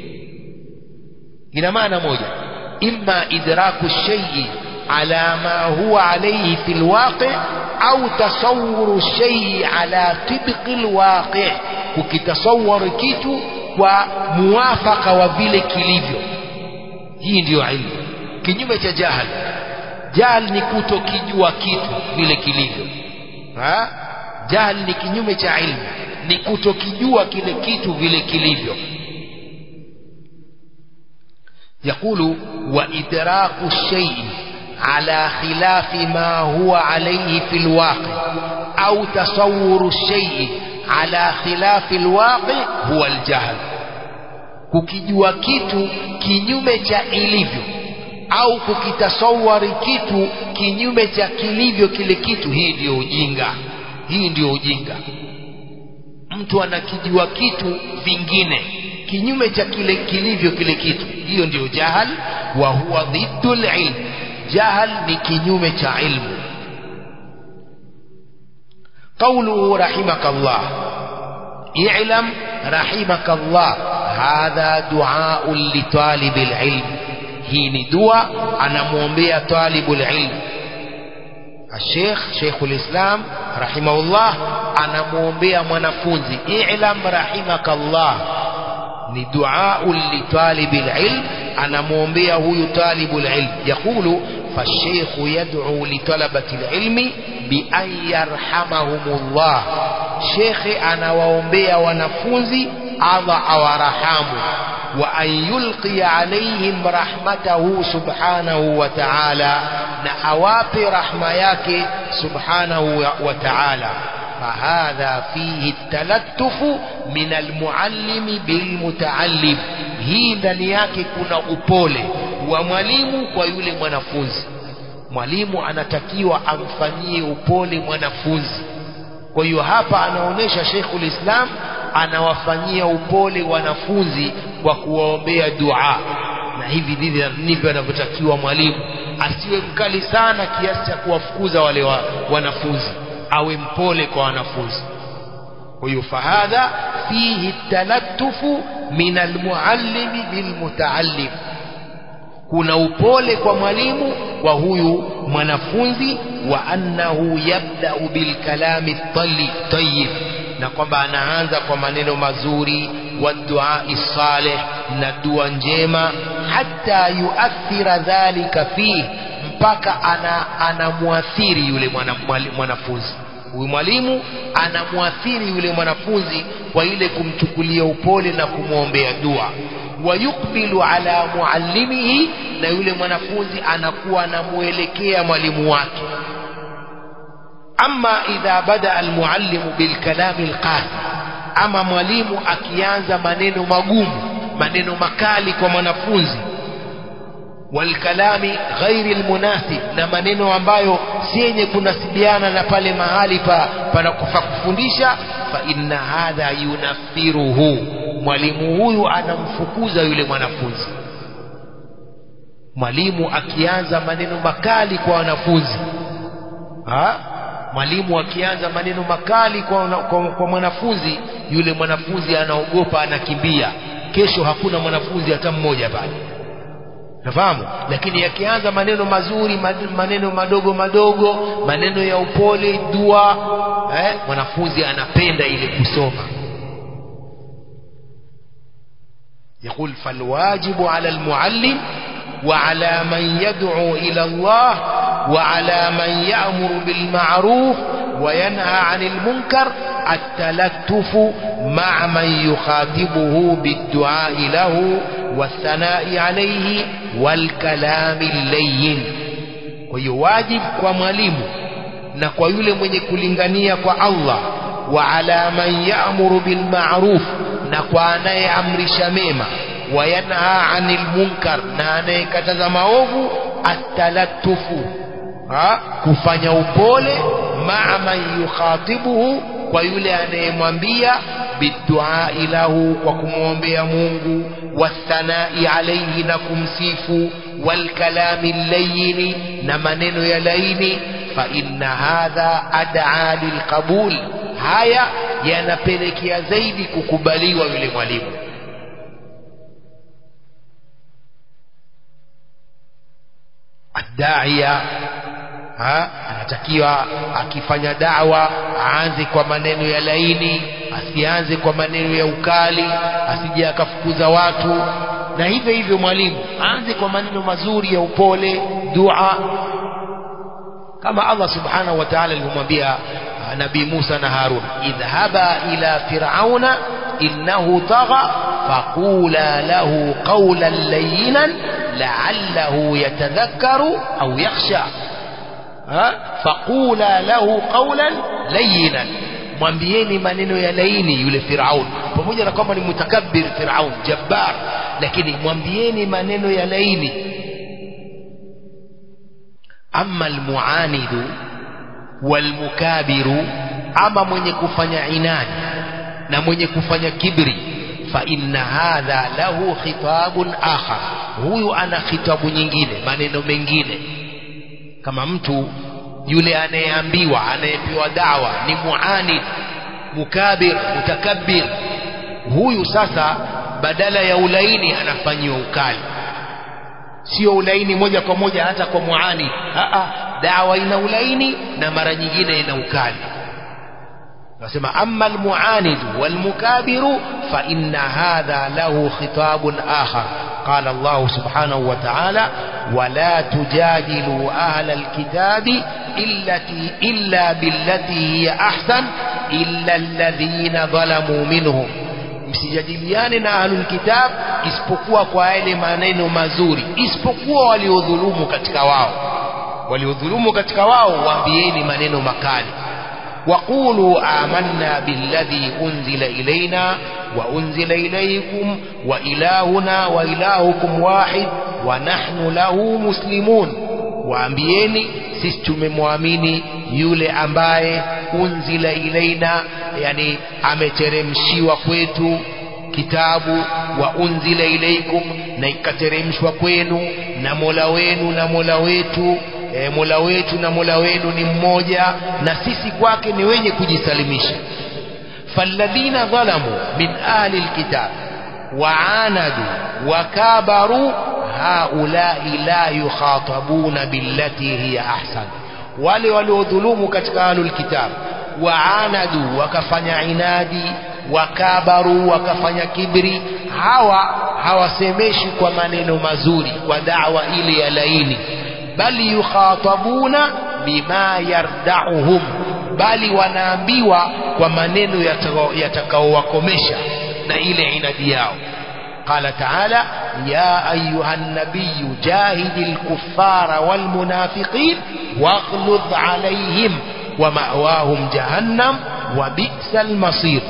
ina maana moja imma idraku shaii ala ma huwa alayhi fi lwaqi au tasawuru shaii ala tibqi lwaqi kukitasawari kitu kwa muwafaka wa vile kilivyo hii ndiyo ilmu kinyume cha jahali jahal ni kutokijua kitu vile kilivyo ha? jahal ni kinyume cha ilmu ni kutokijua kile kitu vile kilivyo يقول وإدراك الشيء على خلاف ما هو عليه في الواقع أو تصور الشيء على خلاف الواقع هو الجهل kukijua kitu kinyume cha ilivyo au kukitasawari kitu kinyume cha kilivyo kile kitu hii ndiyo ujinga hii ndiyo ujinga mtu anakijua kitu vingine kinyume cha kile kilivyo kile kitu hiyo ndiyo jahal wa huwa dhiddu ilm jahal ni kinyume cha ilmu قوله رحمك الله اعلم رحمك الله هذا دعاء لطالب العلم hii ni dua anamwombea talibul ilm الشيخ شيخ الإسلام رحمه الله anamwombea mwanafunzi i'lam rahimakallah ni duau litalibi lilm anamwombea huyu talibu lilm yaqulu فالشيخ يدعو لطلبة العلم بأن يرحمهم الله شيخ أنا وأمبيا ونفوزي الله أورحمه وأن يلقي عليهم رحمته سبحانه وتعالى نأواب رحمياك سبحانه وتعالى فهذا فيه التلتف من المعلم بالمتعلم hii ndani yake kuna upole wa mwalimu kwa yule mwanafunzi mwalimu anatakiwa amfanyie upole mwanafunzi kwa hiyo hapa anaonyesha Sheikhul Islam anawafanyia upole wanafunzi kwa kuwaombea dua na hivi ndivyo ndivyo anavyotakiwa mwalimu asiwe mkali sana kiasi cha kuwafukuza wale wa, wanafunzi awe mpole kwa wanafunzi kwa hiyo fahadha fihi talattufu min almuallimi bilmutaallim kuna upole kwa mwalimu wa huyu mwanafunzi wa annahu yabda'u bilkalami tayyib na kwamba anaanza kwa maneno mazuri wa duai salih na dua njema hata yuathira dhalika fihi mpaka ana anamwathiri yule mwanafunzi huyu mwalimu anamwathiri yule mwanafunzi kwa ile kumchukulia upole na kumwombea dua wayukbilu ala muallimihi na yule mwanafunzi anakuwa anamuelekea mwalimu wake ama idha bada almuallimu bilkalami alqasi ama mwalimu akianza maneno magumu maneno makali kwa mwanafunzi walkalami ghairi almunasib na maneno ambayo si yenye kunasibiana na pale mahali pa panakufa kufundisha fa inna hadha yunafiruhu mwalimu huyu anamfukuza yule mwanafunzi mwalimu akianza maneno makali kwa wanafunzi ha? mwalimu akianza maneno makali kwa, kwa, kwa mwanafunzi yule mwanafunzi anaogopa anakimbia kesho hakuna mwanafunzi hata mmoja pale nafahamu lakini yakianza maneno mazuri maneno madogo madogo maneno ya upole dua eh, mwanafunzi anapenda ile kusoma يقول فالواجب على المعلم وعلى من يدعو إلى الله وعلى من يأمر بالمعروف وينهى عن المنكر التلتف مع من يخاطبه بالدعاء له والثناء عليه والكلام اللين ويواجب ومalimu na kwa yule mwenye kulingania kwa Allah wa ala man ya'muru bil ma'ruf na kwa anayeamrisha mema wayanha anil munkar na anayekataza maovu atalattufu kufanya upole maa man yukhatibuhu kwa yule anayemwambia biduai lahu kwa kumwombea Mungu wathanai alaihi na kumsifu walkalami layini na maneno ya laini fa inna hadha ad'a lilqabul haya yanapelekea zaidi kukubaliwa yule mwalimu addaia anatakiwa akifanya dawa aanze kwa maneno ya laini asianze kwa maneno ya ukali asije akafukuza watu na hivyo hivyo mwalimu aanze kwa maneno mazuri ya upole dua kama Allah subhanahu wa ta'ala alivyomwambia nabii Musa na Harun idhhaba ila fir'auna innahu tagha faqula lahu qawlan layyinan la'allahu yatadhakkaru au yakhsha faqula lahu qawlan layyinan mwambieni maneno ya laini yule Firaun pamoja na kwamba ni mutakabbir Firaun jabbar lakini mwambieni maneno ya laini amma almuanidu walmukabiru ama mwenye kufanya inadi na mwenye kufanya kibri fa inna hadha lahu khitabun akhar huyu ana khitabu nyingine maneno mengine kama mtu yule anayeambiwa anayepewa dawa ni muanid mukabir mutakabbir huyu sasa badala ya ulaini anafanyiwa ukali sio ulaini moja kwa moja hata kwa muani Aa, dawa ina ulaini na mara nyingine ina ukali nasema amma almuanid walmukabiru fa inna hadha lahu khitabun akhar قال الله سبحانه وتعالى ولا تجادلوا أهل الكتاب إلتي إلا بالتي هي أحسن إلا الذين ظلموا منهم msijadiliane na ahlul kitab isipokuwa kwa yale maneno mazuri isipokuwa waliodhulumu katika wao waliodhulumu katika wao waambieni maneno makali وقولوا آمنا بالذي أنزل إلينا وأنزل إليكم وإلهنا وإلهكم واحد ونحن له مسلمون waambieni sisi tumemwamini yule ambaye unzila ilaina yani ameteremshiwa kwetu kitabu wa unzila ilaikum na ikateremshwa kwenu na mola wenu na mola wetu e, mola wetu na mola wenu ni mmoja na sisi kwake ni wenye kujisalimisha falladhina dhalamu min ahli lkitab waanadu wakabaru haulai la yukhatabuna billati hiya ahsan wale waliodhulumu katika ahlul kitab waanadu wakafanya inadi wakabaru wakafanya kibri hawa hawasemeshi kwa maneno mazuri kwa dawa ile ya laini bali yukhatabuna bima yardauhum bali wanaambiwa kwa maneno yatakaowakomesha na ile inadi yao قال تعالى يا أيها النبي جاهد الكفار والمنافقين واغلظ عليهم ومأواهم جهنم وبئس المصير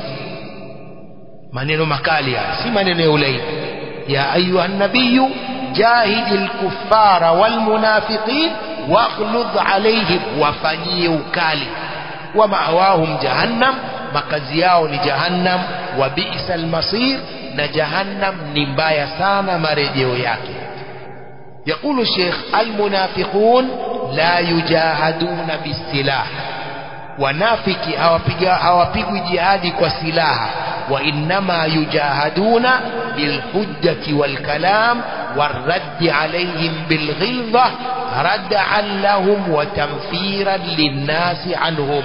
maneno makali haya si maneno ya ulaini ya ayuha nabiyu jahidi lkufara walmunafiqin waghludh alaihim wafanyie ukali wa mawahum jahannam makazi yao ni jahannam wa bisa lmasir na jahannam ni mbaya sana marejeo yake يقول الشيخ المنافقون لا يجاهدون بالسلاح wanafiki hawapigwi jihadi kwa silaha وإنما يجاهدون بالحجة والكلام والرد عليهم بالغلظة ردعا لهم وتنفيرا للناس عنهم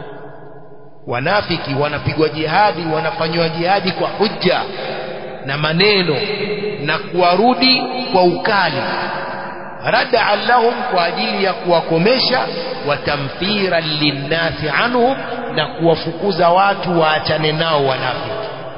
wanafiki wanapigwa jihadi wanafanywa jihadi kwa hujja na maneno na kuwarudi kwa ukali radaan lahum kwa ajili ya kuwakomesha watamfiran linnasi anhum na kuwafukuza watu waachane nao wanafiki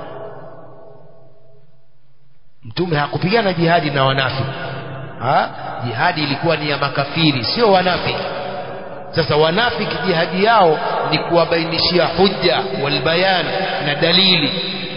mtume hakupigana jihadi na wanafiki ha? jihadi ilikuwa ni ya makafiri sio wanafiki sasa wanafiki jihadi yao ni kuwabainishia hujja walbayan na dalili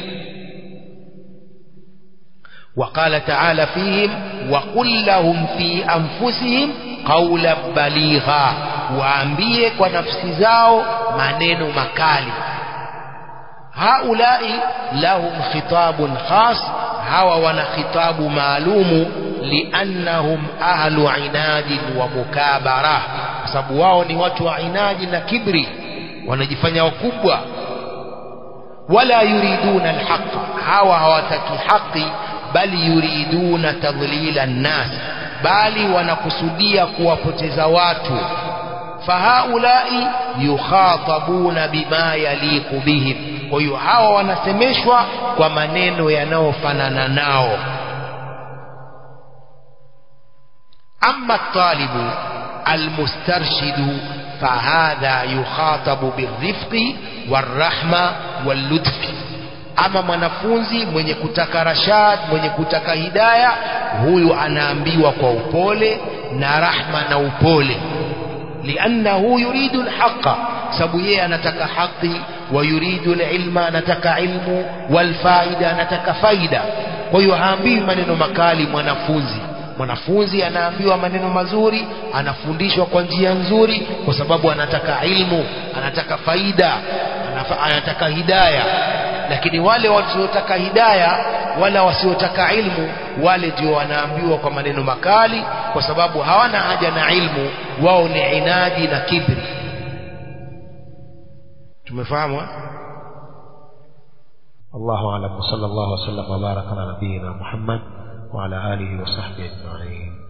وقال تعالى فيهم وقل لهم في أنفسهم قولا بليغا waambie kwa nafsi zao maneno makali haulai lahum khitabun khas hawa wana khitabu maalumu liannahum ahlu inadin wa mukabara kwa sababu wao ni watu wa inadi na kibri wanajifanya wakubwa wala yuriduna alhaqa hawa hawataki haki bali yuriduna tadlila nnas bali wanakusudia kuwapoteza watu fahaulai yukhatabuna bima yaliqu bihim kwa hiyo hawa wanasemeshwa kwa maneno yanayofanana nao ama talibu almustarshidu fahadha yukhatabu birrifqi warahma wallutfi ama mwanafunzi mwenye kutaka rashad mwenye kutaka hidaya huyu anaambiwa kwa upole na rahma na upole liannahu yuridu lhaqa sababu yeye anataka haqi wa yuridu lilma anataka ilmu walfaida anataka faida kwa hiyo haambiwi maneno makali mwanafunzi mwanafunzi anaambiwa maneno mazuri anafundishwa kwa njia nzuri kwa sababu anataka ilmu anataka faida anataka hidaya lakini wale wasiotaka hidaya wala wasiotaka ilmu wale ndio wanaambiwa kwa maneno makali kwa sababu hawana haja na ilmu wao ni inadi na kibri tumefahamu الله أعلم وصلى الله وسلم وبارك على نبينا محمد وعلى آله وصحبه أجمعين